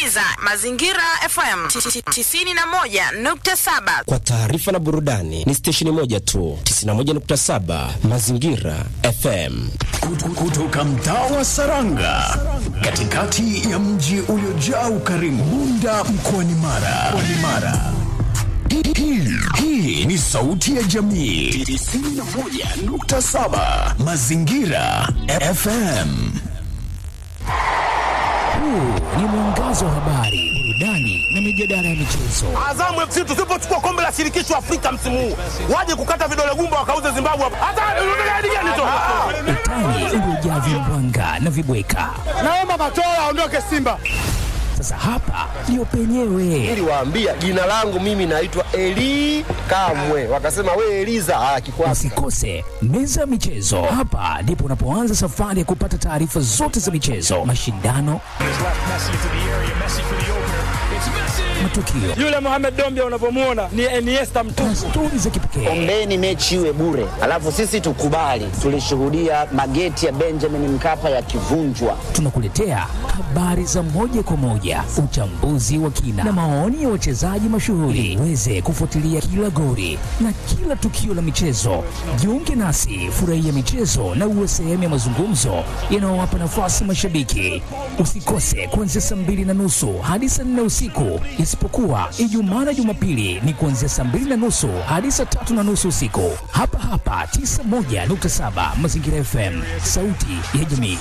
unasikiliza Mazingira FM 91.7. Kwa taarifa na burudani ni stesheni moja tu 91.7 Mazingira FM. Kutoka mtaa wa Saranga, katikati ya mji uliojaa ukarimu, Bunda mkoani Mara. Mkoani Mara. Hii, hii ni sauti ya jamii 91.7 Mazingira FM. Huu ni mwangazo wa habari, burudani na mijadala ya michezo. Azamu FC tusipochukua kombe la shirikisho Afrika msimu huu, waje kukata vidole gumba wakauze Zimbabwe hapa. Hata unataka hadi gani tu? Utani uliojaa vimbwanga na vibweka. Naomba Matola aondoke Simba. Sasa hapa ndio penyewe. Niliwaambia jina langu mimi naitwa Eli Kamwe, wakasema we Eliza. Ah, kikwasi Usikose meza ya michezo. Hapa ndipo unapoanza safari ya kupata taarifa zote za michezo, mashindano, matukio Yule Mohamed Dombia unapomuona ni Iniesta na mtupu. stori za kipekee. Ombeni mechi iwe bure, alafu sisi tukubali. Tulishuhudia mageti ya Benjamin Mkapa yakivunjwa. Tunakuletea habari za moja kwa moja, uchambuzi wa kina na maoni ya wachezaji mashuhuri, uweze kufuatilia kila goli na kila tukio la michezo. Jiunge nasi, furahia michezo na uwe sehemu ya mazungumzo yanayowapa nafasi mashabiki. Usikose kuanzia saa mbili na nusu hadi saa nne usiku, isipokuwa Ijumaa na Jumapili ni kuanzia saa mbili na nusu hadi saa tatu na nusu usiku, hapa hapa 91.7 Mazingira FM, sauti ya jamii.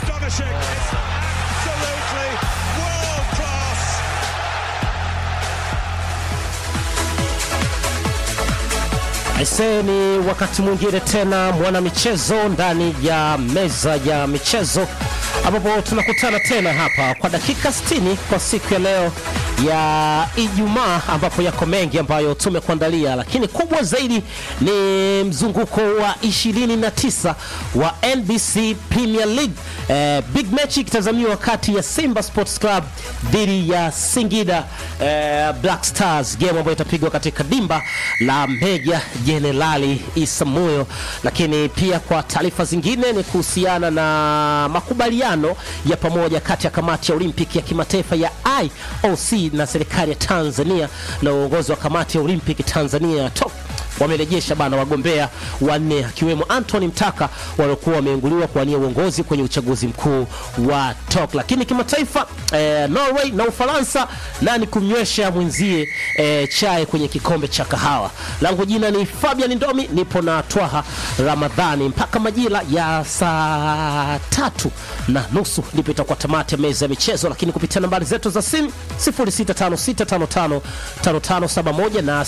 Aisee, ni wakati mwingine tena mwana michezo ndani ya meza ya michezo ambapo tunakutana tena hapa kwa dakika 60 kwa siku ya leo ya Ijumaa, ambapo yako mengi ambayo tumekuandalia, lakini kubwa zaidi ni mzunguko wa 29 wa NBC Premier League. Eh, big match ikitazamiwa kati ya Simba Sports Club dhidi ya Singida eh, Black Stars, game ambayo itapigwa katika dimba la Meja Jenerali Isamuyo. Lakini pia kwa taarifa zingine ni kuhusiana na makubaliano ya pamoja kati ya kamati ya Olimpiki ya kimataifa ya IOC na serikali ya Tanzania na uongozi wa kamati ya Olimpiki Tanzania TOC wamerejesha bana wagombea wanne akiwemo Anthony Mtaka waliokuwa wameinguliwa kuwania uongozi kwenye uchaguzi mkuu wa TOK. Lakini kimataifa eh, Norway na Ufaransa, nani kumnywesha mwenzie eh, chai kwenye kikombe cha kahawa. Langu jina ni Fabian Ndomi, nipo na Twaha Ramadhani mpaka majira ya saa tatu na nusu ndipo itakuwa tamati ya meza ya michezo, lakini kupitia nambari zetu za simu 0656555571 na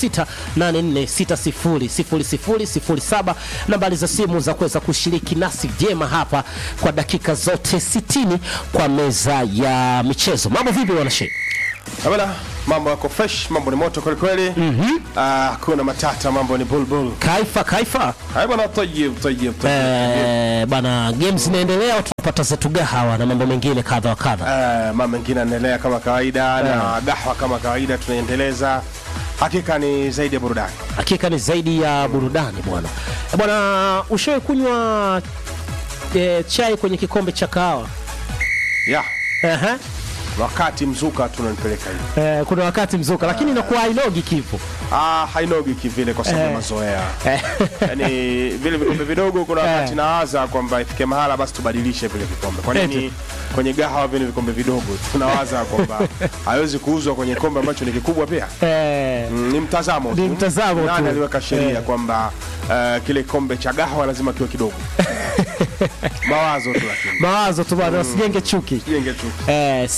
0684600007 nambari za simu za kuweza kushiriki nasi vyema hapa kwa dakika zote 60 kwa meza ya michezo. Mambo vipi wanashe? Bwana, mambo yako fresh, mambo ni moto kweli kweli. Mhm. Ah, kuna matata, mambo ni bulbul. Kaifa kaifa. Hai bwana, tayyib tayyib tayyib. Eh, bana games zinaendelea, tunapata zetu gahawa na mambo mengine kadha wa kadha. Eh, mambo mengine yanaendelea kama kawaida na gahwa kama kawaida tunaendeleza. Hakika ni zaidi ya burudani. Hakika ni zaidi ya burudani bwana. Eh, Bwana, ushawahi kunywa eh, chai kwenye kikombe cha kahawa? Ya, Ehe. wakati mzuka tunanipeleka hivi. Eh, kuna wakati mzuka lakini inakuwa hainogi kipo. Ah, hainogi kivile kwa sababu ya Eh. mazoea. Eh. Yaani vile vikombe vidogo kuna wakati Eh. nawaza kwamba ifike mahala basi tubadilishe vile vikombe. Kwa nini Eti. kwenye gahawa vile vikombe vidogo tunawaza kwamba haiwezi kuuzwa kwenye kombe ambacho ni kikubwa pia? Eh, Mm, ni mtazamo tu. Ni mtazamo Nani tu. aliweka sheria Eh. kwamba uh, kile kikombe cha gahawa lazima kiwe kidogo? Mawazo tu lakini. mawazo tu bwana, usijenge chuki. Jenge tu. Eh,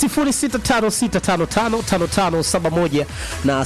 0656555571 na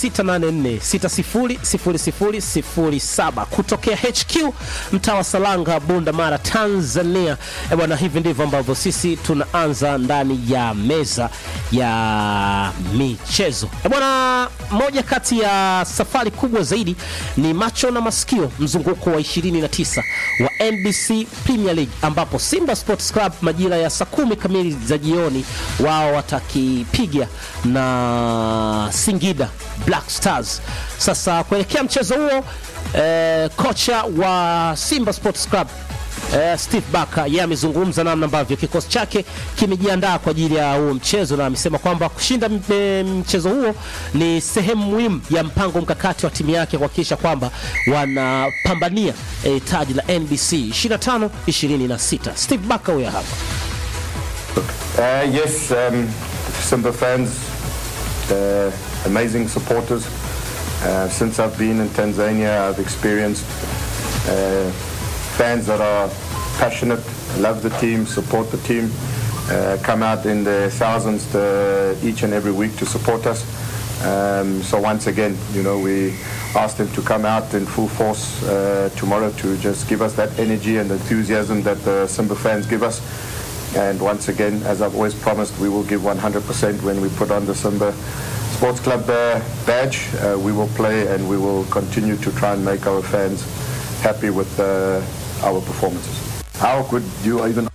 0684600007 kutokea HQ mtaa wa Salanga, Bunda Mara, Tanzania. Eh, bwana, hivi ndivyo ambavyo sisi tunaanza ndani ya meza ya michezo. Eh, bwana, moja kati ya safari kubwa zaidi ni macho na masikio, mzunguko wa 29 wa NBC Premier League ambapo Simba Sports Club majira ya saa kumi kamili za jioni wao watakipiga na Singida Black Stars. Sasa kuelekea mchezo huo eh, kocha wa Simba Sports Club eh, Steve Barker yeye amezungumza namna ambavyo kikosi chake kimejiandaa kwa ajili ya huo mchezo na amesema kwamba kushinda m- eh, mchezo huo ni sehemu muhimu ya mpango mkakati wa timu yake kuhakikisha kwamba wanapambania eh, taji la NBC 25 26. Steve Barker huyo hapa. Uh, yes, um, Simba fans, uh, amazing supporters. Uh, since I've been in Tanzania, I've experienced uh, fans that are passionate, love the team, support the team, uh, come out in their thousands uh, each and every week to support us. Um, so once again, you know, we asked them to come out in full force uh, tomorrow to just give us that energy and enthusiasm that the Simba fans give us. And once again, as I've always promised, we will give 100% when we put on the Simba Sports Club uh, badge. Uh, we will play and we will continue to try and make our fans happy with uh, our performances. How could you even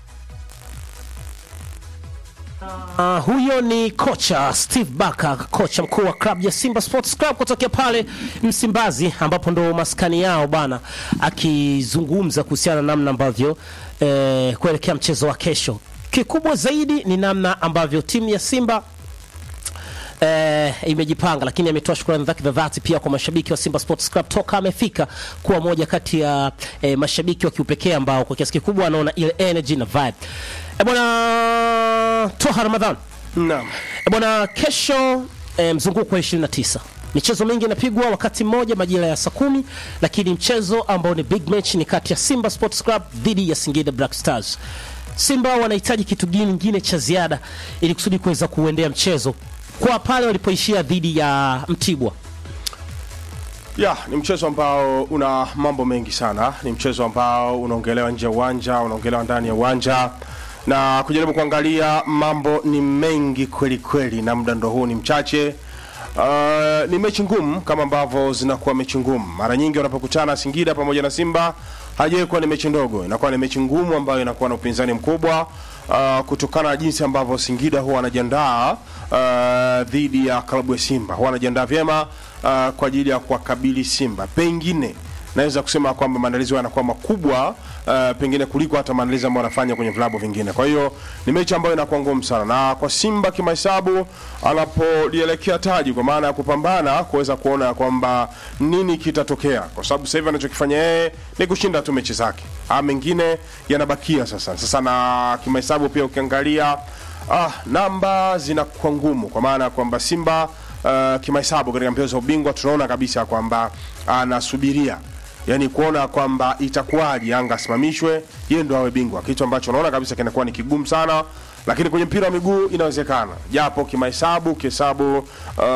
Uh, huyo ni kocha Steve Barker, kocha mkuu wa klabu ya Simba Sports Club kutokea pale Msimbazi, ambapo ndo maskani yao bana, akizungumza kuhusiana na namna ambavyo eh, kuelekea mchezo wa kesho. Kikubwa zaidi ni namna ambavyo timu ya Simba eh, imejipanga, lakini ametoa shukrani zake za dhati pia kwa mashabiki wa Simba Sports Club toka amefika kuwa moja kati ya eh, mashabiki wa kiupekee ambao kwa kiasi kikubwa anaona ile energy na vibe. E bwana Toha Ramadhan. Naam. E bwana kesho eh, mzunguko wa 29 michezo mingi inapigwa wakati mmoja majira ya saa kumi, lakini mchezo ambao ni big match ni kati ya Simba Sports Club dhidi ya Singida Black Stars. Simba wanahitaji kitu kingine cha ziada ili kusudi kuweza kuendea mchezo kwa pale walipoishia dhidi ya Mtibwa. ya ni mchezo ambao una mambo mengi sana ni mchezo ambao unaongelewa nje ya uwanja unaongelewa ndani ya uwanja na kujaribu kuangalia mambo ni mengi kweli kweli na muda ndo huu ni mchache Uh, ni mechi ngumu kama ambavyo zinakuwa mechi ngumu mara nyingi wanapokutana Singida pamoja na Simba haijawahi kuwa ni mechi ndogo inakuwa ni mechi ngumu ambayo inakuwa na upinzani mkubwa uh, kutokana na jinsi ambavyo Singida huwa wanajiandaa uh, dhidi ya klabu ya Simba huwa wanajiandaa vyema uh, kwa ajili ya kuwakabili Simba pengine naweza kusema kwamba maandalizi yao yanakuwa makubwa uh, pengine kuliko hata maandalizi ambayo wanafanya kwenye vilabu vingine. Kwa hiyo ni mechi ambayo inakuwa ngumu sana, na kwa Simba kimahesabu anapolielekea taji, kwa maana ya kupambana kuweza kuona kwamba nini kitatokea, kwa sababu sasa hivi anachokifanya yeye ni kushinda tu mechi zake, ah, mengine yanabakia sasa. Sasa na kimahesabu pia ukiangalia ah, namba zinakuwa ngumu, kwa maana ya kwamba Simba uh, kimahesabu katika mbio za ubingwa tunaona kabisa kwamba anasubiria yani kuona kwamba itakuwaje Yanga asimamishwe yeye ndo awe bingwa, kitu ambacho unaona kabisa kinakuwa ni kigumu sana, lakini kwenye mpira wa miguu inawezekana, japo kimahesabu, ukihesabu uh,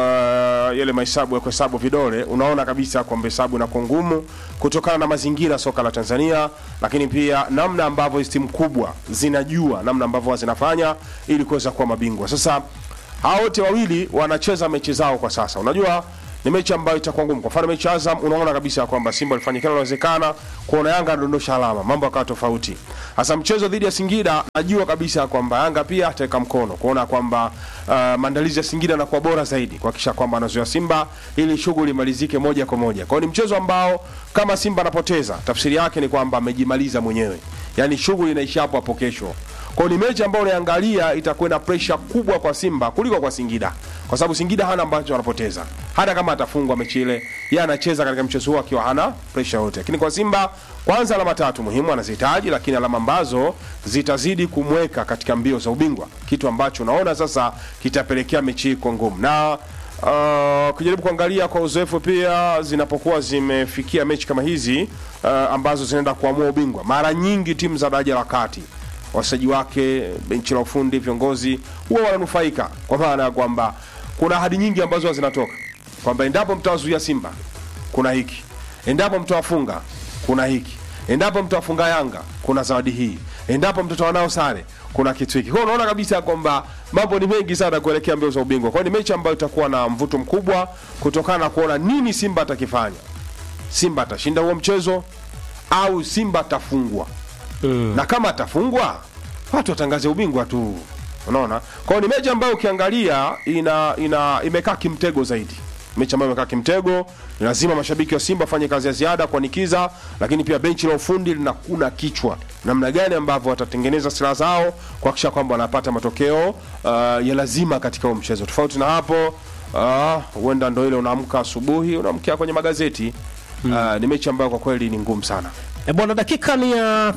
yale mahesabu ya kuhesabu vidole, unaona kabisa kwamba hesabu inakuwa ngumu kutokana na mazingira ya soka la Tanzania, lakini pia namna ambavyo hizi timu kubwa zinajua namna ambavyo zinafanya ili kuweza kuwa mabingwa. Sasa hao wote wawili wanacheza mechi zao kwa sasa, unajua ni mechi ambayo itakuwa ngumu. Kwa mfano mechi ya Azam, unaona kabisa kwamba Simba alifanya kila linalowezekana kuona Yanga anadondosha alama, mambo yakawa tofauti. Hasa mchezo dhidi ya Singida, najua kabisa kwamba Yanga pia ataweka mkono kuona kwamba uh, maandalizi ya Singida yanakuwa bora zaidi kuhakikisha kwamba anazoea Simba ili shughuli imalizike moja kwa moja. Kwa hiyo ni mchezo ambao kama Simba anapoteza, tafsiri yake ni kwamba amejimaliza mwenyewe, yaani shughuli inaisha hapo hapo kesho. Kwa hiyo ni mechi ambayo unaangalia itakuwa na pressure kubwa kwa Simba kuliko kwa Singida, kwa sababu Singida hana ambacho anapoteza. Hata kama atafungwa mechi ile, yeye anacheza katika mchezo huo akiwa hana pressure yote. Lakini kwa Simba, kwanza alama tatu muhimu anazihitaji, lakini alama ambazo zitazidi kumweka katika mbio za ubingwa, kitu ambacho unaona sasa kitapelekea mechi hii kwa ngumu na Uh, kujaribu kuangalia kwa uzoefu pia zinapokuwa zimefikia mechi kama hizi uh, ambazo zinaenda kuamua ubingwa, mara nyingi timu za daraja la kati wachezaji wake, benchi la ufundi, viongozi huwa wananufaika, kwa maana ya kwamba kuna ahadi nyingi ambazo huwa zinatoka kwamba endapo mtawazuia Simba kuna hiki, endapo mtawafunga kuna hiki, endapo mtawafunga Yanga kuna zawadi hii, endapo mtatoa nao sare kuna kitu hiki. Kwa hiyo unaona kabisa kwamba mambo ni mengi sana kuelekea mbio za ubingwa. Kwa hiyo ni mechi ambayo itakuwa na mvuto mkubwa kutokana na kuona nini Simba atakifanya. Simba atashinda huo mchezo au Simba atafungwa na kama atafungwa watu watangaze ubingwa tu unaona kwa hiyo ni mechi ambayo ukiangalia ina ina imekaa kimtego zaidi mechi ambayo imekaa kimtego. Ni lazima mashabiki wa Simba wafanye kazi ya ziada kuanikiza, lakini pia benchi la ufundi linakuna kichwa namna gani ambavyo watatengeneza silaha zao kuhakikisha kwamba wanapata matokeo uh, ya lazima katika huo mchezo. Tofauti na hapo ah, huenda ndo ile unaamka asubuhi unamkia kwenye magazeti Ah, ni mechi ambayo kwa kweli ni ngumu sana. E bwana, dakika ni ya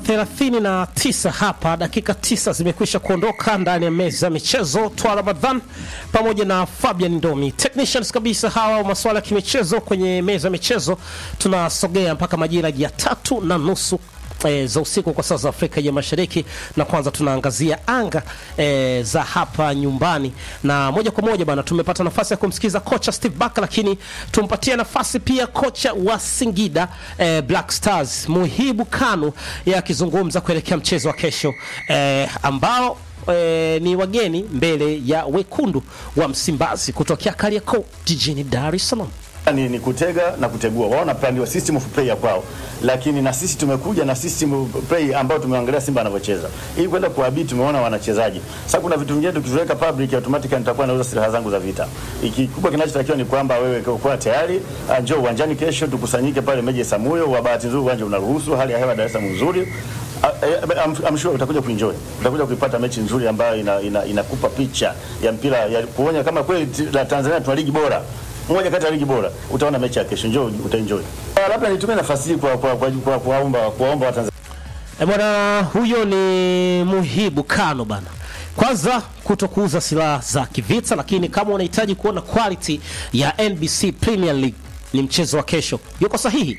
39 hapa, dakika tisa zimekwisha kuondoka ndani ya meza ya michezo. Twa Ramadhan pamoja na Fabian Ndomi, technicians kabisa hawa wa masuala ya kimichezo kwenye meza ya michezo. Tunasogea mpaka majira ya tatu na nusu E, za usiku kwa saa za Afrika ya Mashariki, na kwanza tunaangazia anga e, za hapa nyumbani, na moja kwa moja bana, tumepata nafasi ya kumsikiza kocha Steve Barker, lakini tumpatie nafasi pia kocha wa Singida e, Black Stars Muhibu Kanu yeye akizungumza kuelekea mchezo wa kesho e, ambao e, ni wageni mbele ya wekundu wa Msimbazi kutokea Kariakoo jijini Dar es Salaam. Ni, ni kutega na kutegua. Wao na plan wa system of play ya kwao, lakini na sisi tumekuja na system of play ambayo tumeangalia Simba anavyocheza ili kwenda kuabii, tumeona wanachezaji. Sasa kuna vitu vingine tukiviweka public, automatically nitakuwa nauza silaha zangu za vita. Ikikubwa kinachotakiwa ni kwamba wewe kuwa tayari, ah, njoo uwanjani kesho, tukusanyike pale Meja Samuyo. Wa bahati nzuri uwanja unaruhusu, hali ya hewa Dar es Salaam nzuri. Ah, eh, I'm, I'm sure utakuja kuenjoy, utakuja kuipata mechi nzuri ambayo ina, ina, inakupa picha ya mpira ya kuonya kama kweli ti- la Tanzania tuna ligi bora moja kati ya ligi bora. Utaona mechi ya kesho, njoo utaenjoy. Ah, Labda nitumie nafasi hii kwa kwa kwa kwa kuwaomba kuwaomba Watanzania E bwana, huyo ni Muhibu Kano bana. Kwanza kuto kuuza silaha za kivita, lakini kama unahitaji kuona quality ya NBC Premier League ni mchezo wa kesho. Yuko sahihi?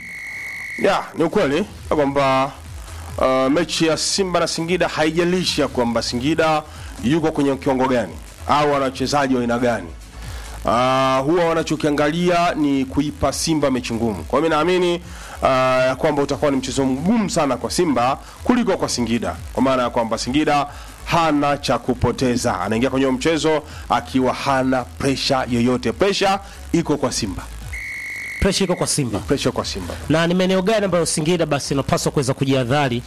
Ya, ni ukweli ya kwamba uh, mechi ya Simba na Singida haijalishi ya kwamba Singida yuko kwenye kiwango gani au wana wachezaji wa aina gani. Uh, huwa wanachokiangalia ni kuipa Simba mechi ngumu. Kwa hiyo mimi naamini uh, ya kwamba utakuwa ni mchezo mgumu sana kwa Simba kuliko kwa Singida, kwa maana ya kwamba Singida hana cha kupoteza, anaingia kwenye huo mchezo akiwa hana presha yoyote. Presha iko kwa Simba, Pressure iko kwa Simba. presha kwa Simba. Na ni maeneo gani ambayo Singida basi inapaswa kuweza kujihadhari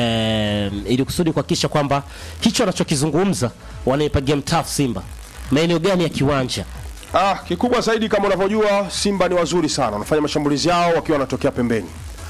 eh, ili kusudi kuhakikisha kwamba hicho anachokizungumza wanaipagia mtafu Simba? Maeneo gani ya kiwanja? Ah, kikubwa zaidi kama unavyojua Simba ni wazuri sana, wanafanya mashambulizi yao wakiwa wanatokea pembeni,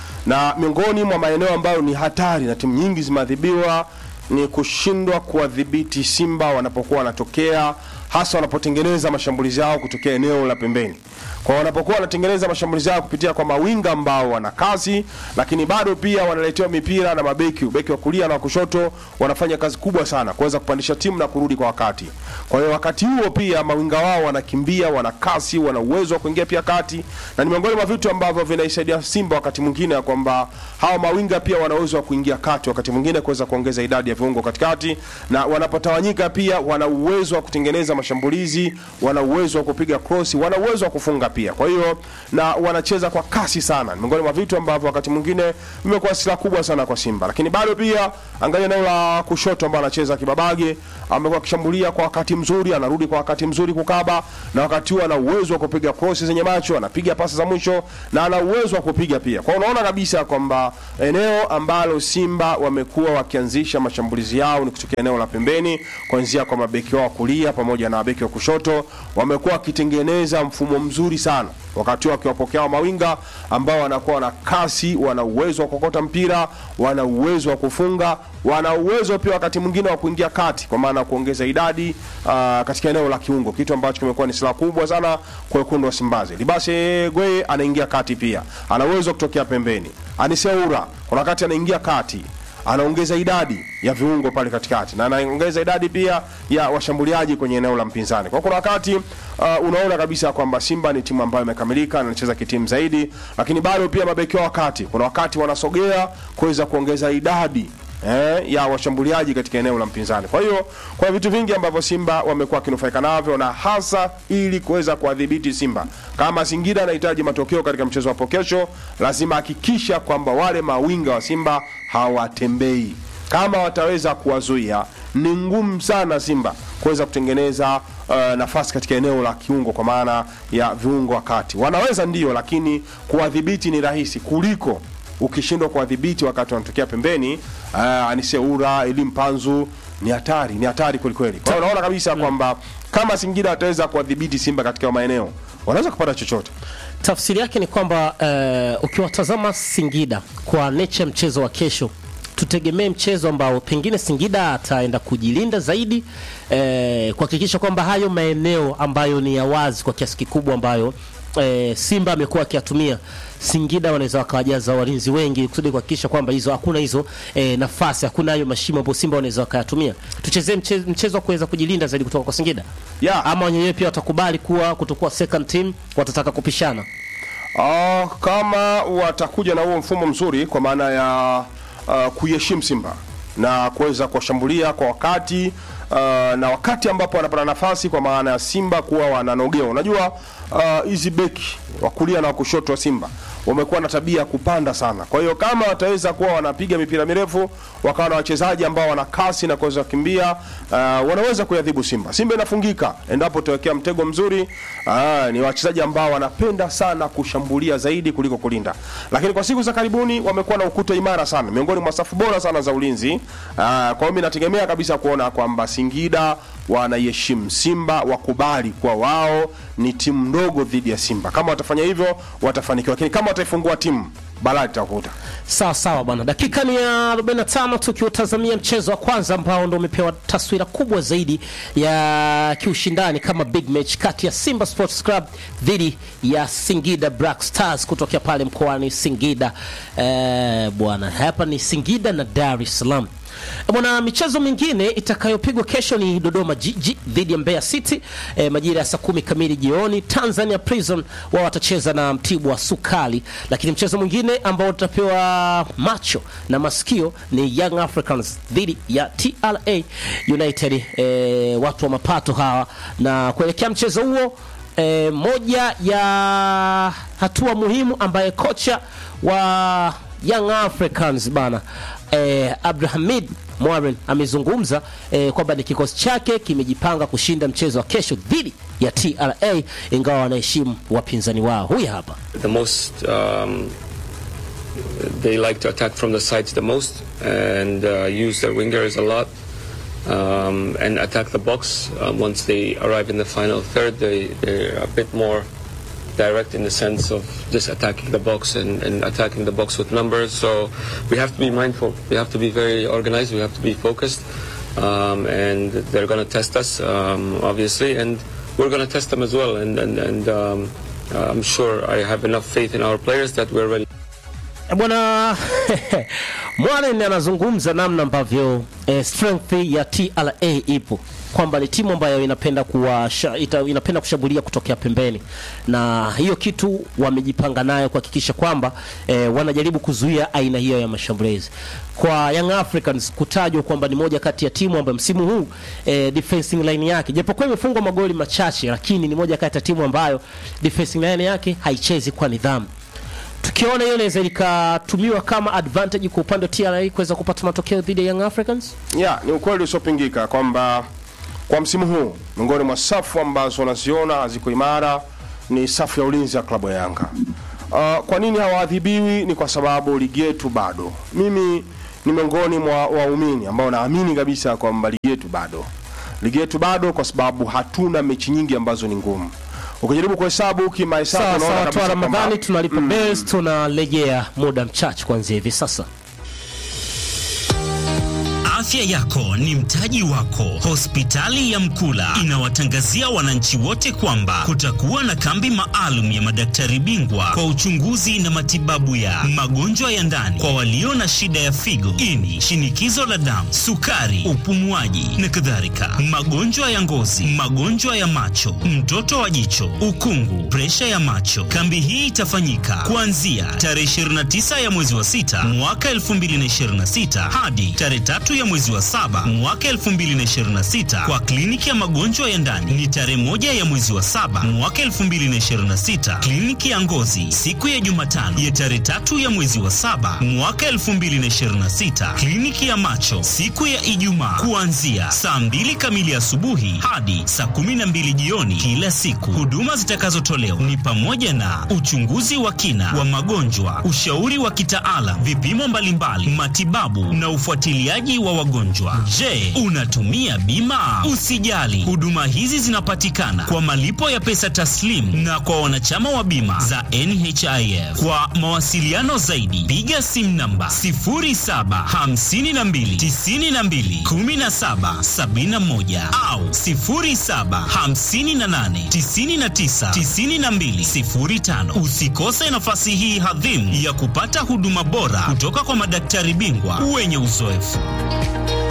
na miongoni mwa maeneo ambayo ni hatari na timu nyingi zimeadhibiwa ni kushindwa kuwadhibiti Simba wanapokuwa wanatokea, hasa wanapotengeneza mashambulizi yao kutokea eneo la pembeni. Kwa wanapokuwa wanatengeneza mashambulizi yao kupitia kwa mawinga ambao wana kasi, lakini bado pia wanaletewa mipira na mabeki, beki wa kulia na wa kushoto wanafanya kazi kubwa sana kuweza kupandisha timu na kurudi kwa wakati. Kwa hiyo wakati huo pia mawinga wao wanakimbia, wana kasi, wana uwezo wa kuingia pia kati, na ni miongoni mwa vitu ambavyo vinaisaidia Simba wakati mwingine ya kwamba hawa mawinga pia wana uwezo wa kuingia kati, wakati mwingine kuweza kuongeza idadi ya viungo katikati, na wanapotawanyika pia wana uwezo wa kutengeneza mashambulizi, wana uwezo wa kupiga cross, wana uwezo wa kufunga pia. Kwa hiyo na wanacheza kwa kasi sana, ni miongoni mwa vitu ambavyo wakati mwingine vimekuwa silaha kubwa sana kwa Simba, lakini bado pia angalia eneo la kushoto ambao anacheza Kibabage, amekuwa akishambulia kwa wakati mzuri, anarudi kwa wakati mzuri kukaba, na wakati huo ana uwezo wa kupiga cross zenye macho, anapiga pasi za mwisho na ana uwezo wa kupiga pia. Kwa hiyo unaona kabisa kwamba eneo ambalo Simba wamekuwa wakianzisha mashambulizi yao ni kutokea eneo la pembeni, kuanzia kwa mabeki wao wa kulia pamoja na mabeki wa kushoto, wamekuwa wakitengeneza mfumo mzuri sana wakati huo wakiwapokea wa mawinga ambao wanakuwa na kasi, wana uwezo wa kukota mpira, wana uwezo wa kufunga, wana uwezo pia wakati mwingine wa kuingia kati, kwa maana ya kuongeza idadi uh, katika eneo la kiungo, kitu ambacho kimekuwa ni silaha kubwa sana kwa wekundu wa Simbazi. Libase Gwe anaingia kati pia, ana uwezo wa kutokea pembeni. Aniseura kuna wakati anaingia kati anaongeza idadi ya viungo pale katikati na anaongeza idadi pia ya washambuliaji kwenye eneo la mpinzani. Kwa kuna wakati uh, unaona kabisa kwamba Simba ni timu ambayo imekamilika na inacheza kitimu zaidi, lakini bado pia mabeki wao wakati kuna wakati wanasogea kuweza kuongeza idadi eh, ya washambuliaji katika eneo la mpinzani. Kwa hiyo kwa vitu vingi ambavyo Simba wamekuwa wakinufaika navyo na hasa ili kuweza kuwadhibiti Simba. Kama Singida anahitaji matokeo katika mchezo hapo kesho, lazima hakikisha kwamba wale mawinga wa Simba hawatembei. Kama wataweza kuwazuia, ni ngumu sana Simba kuweza kutengeneza uh, nafasi katika eneo la kiungo, kwa maana ya viungo wakati wanaweza ndio, lakini kuwadhibiti ni rahisi kuliko ukishindwa kuwadhibiti wakati wanatokea pembeni. Uh, Aniseura Elim Panzu ni hatari ni hatari kwelikweli kwa hiyo unaona kabisa kwamba kama singida ataweza kuwadhibiti simba katika maeneo wanaweza kupata chochote tafsiri yake ni kwamba uh, ukiwatazama Singida kwa nature mchezo wa kesho tutegemee mchezo ambao pengine Singida ataenda kujilinda zaidi eh, kuhakikisha kwamba hayo maeneo ambayo ni ya wazi kwa kiasi kikubwa ambayo eh, Simba amekuwa akiyatumia Singida wanaweza wakawajaza walinzi wengi kusudi kuhakikisha kwamba hizo hakuna hizo eh, nafasi hakuna hayo mashimo ambayo Simba wanaweza wakayatumia. Tuchezee mchezo, mchezo wa kuweza kujilinda zaidi kutoka kwa Singida yeah. ama wenyewe pia watakubali kuwa kutokuwa second team, watataka kupishana Ah, kama watakuja na huo mfumo mzuri kwa maana ya uh, kuiheshimu Simba na kuweza kuwashambulia kwa wakati uh, na wakati ambapo wanapata nafasi, kwa maana ya Simba kuwa wananogewa. Unajua uh, hizi beki wa kulia na wa kushoto wa Simba wamekuwa na tabia ya kupanda sana. Kwa hiyo kama wataweza kuwa wanapiga mipira mirefu, wakawa na wachezaji ambao wana kasi na kuweza kukimbia, uh, wanaweza kuyadhibu Simba. Simba inafungika endapo utawekea mtego mzuri. Uh, ni wachezaji ambao wanapenda sana kushambulia zaidi kuliko kulinda, lakini kwa siku za karibuni wamekuwa na ukuta imara sana, miongoni mwa safu bora sana za ulinzi. Uh, kwa hiyo mimi nategemea kabisa kuona kwamba Singida wanaiheshimu Simba, wakubali kwa wao ni timu ndogo dhidi ya Simba. Kama watafanya hivyo watafanikiwa, lakini kama wataifungua timu balaa litakuta. Sawa sawa bwana, dakika ni ya 45 tukiutazamia mchezo wa kwanza ambao ndo umepewa taswira kubwa zaidi ya kiushindani kama big match kati ya Simba Sports Club dhidi ya Singida Black Stars kutokea pale mkoani Singida. Eh, bwana, hapa ni Singida na Dar es Salaam. Bwana, michezo mingine itakayopigwa kesho ni Dodoma Jiji dhidi ya Mbeya City e, majira ya saa kumi kamili jioni. Tanzania Prison wao watacheza na Mtibwa Sukali, lakini mchezo mwingine ambao utapewa macho na masikio ni Young Africans dhidi ya TRA United, e, watu wa mapato hawa, na kuelekea mchezo huo e, moja ya hatua muhimu ambaye kocha wa Young Africans bana eh, Abdulhamid Morin amezungumza eh, kwamba ni kikosi chake kimejipanga kushinda mchezo wa kesho dhidi ya TRA ingawa wanaheshimu wapinzani wao. Huyu hapa. the most um, they like to attack from the sides the most and uh, use their wingers a lot um, and attack the box um, once they arrive in the final third they, they're a bit more direct in the sense of just attacking the box and, and attacking the box with numbers so we have to be mindful we have to be very organized we have to be focused um, and they're going to test us um, obviously and we're going to test them as well and, and, and um, I'm sure I have enough faith in our players that we're ready. Bwana Mwalen anazungumza namna ambavyo eh, strength ya TRA ipo kwamba ni timu ambayo inapenda kuwa, ita, inapenda kushambulia kutokea pembeni, na hiyo kitu wamejipanga nayo kuhakikisha kwamba eh, wanajaribu kuzuia aina hiyo ya mashambulizi. Kwa Young Africans kutajwa kwamba ni moja kati ya timu ambayo msimu huu eh, defensing line yake japokuwa imefungwa magoli machache, lakini ni moja kati ya timu ambayo defensing line yake haichezi kwa nidhamu tukiona hiyo inaweza ikatumiwa kama advantage kwa upande wa TRA kuweza kupata matokeo dhidi ya Young Africans. Yeah, ni ukweli usiopingika kwamba kwa msimu huu miongoni mwa safu ambazo unaziona haziko imara ni safu ya ulinzi ya klabu ya Yanga. Uh, kwa nini hawaadhibiwi? Ni kwa sababu ligi yetu bado. Mimi ni miongoni mwa waumini ambao naamini kabisa kwamba ligi yetu bado, ligi yetu bado, kwa sababu hatuna mechi nyingi ambazo ni ngumu ukijaribu kuhesabu kimahesabu Sawa unaona sawa, kabisa toa kwamba- Ramadhani tunalipa Mm. bills, tunarejea muda mchache kuanzia hivi sasa. Afya yako ni mtaji wako. Hospitali ya Mkula inawatangazia wananchi wote kwamba kutakuwa na kambi maalum ya madaktari bingwa kwa uchunguzi na matibabu ya magonjwa ya ndani kwa walio na shida ya figo, ini, shinikizo la damu, sukari, upumuaji na kadhalika, magonjwa ya ngozi, magonjwa ya macho, mtoto wa jicho, ukungu, presha ya macho. Kambi hii itafanyika kuanzia tarehe 29 ya mwezi wa sita mwaka 2026 hadi tarehe tatu ya mwezi wa saba mwaka 2026 kwa kliniki ya magonjwa ya ndani ni tarehe moja ya mwezi wa saba mwaka 2026 kliniki ya ngozi siku ya Jumatano ya tarehe tatu ya mwezi wa saba mwaka 2026 kliniki ya macho siku ya Ijumaa kuanzia saa mbili kamili asubuhi hadi saa kumi na mbili jioni kila siku. Huduma zitakazotolewa ni pamoja na uchunguzi wa kina wa magonjwa, ushauri wa kitaalam, vipimo mbalimbali, matibabu na ufuatiliaji wa wagonjwa wagonjwa. Je, unatumia bima? Usijali, huduma hizi zinapatikana kwa malipo ya pesa taslim na kwa wanachama wa bima za NHIF. Kwa mawasiliano zaidi, piga simu namba 0752921771 au 0758999205. Usikose nafasi hii hadhimu ya kupata huduma bora kutoka kwa madaktari bingwa wenye uzoefu.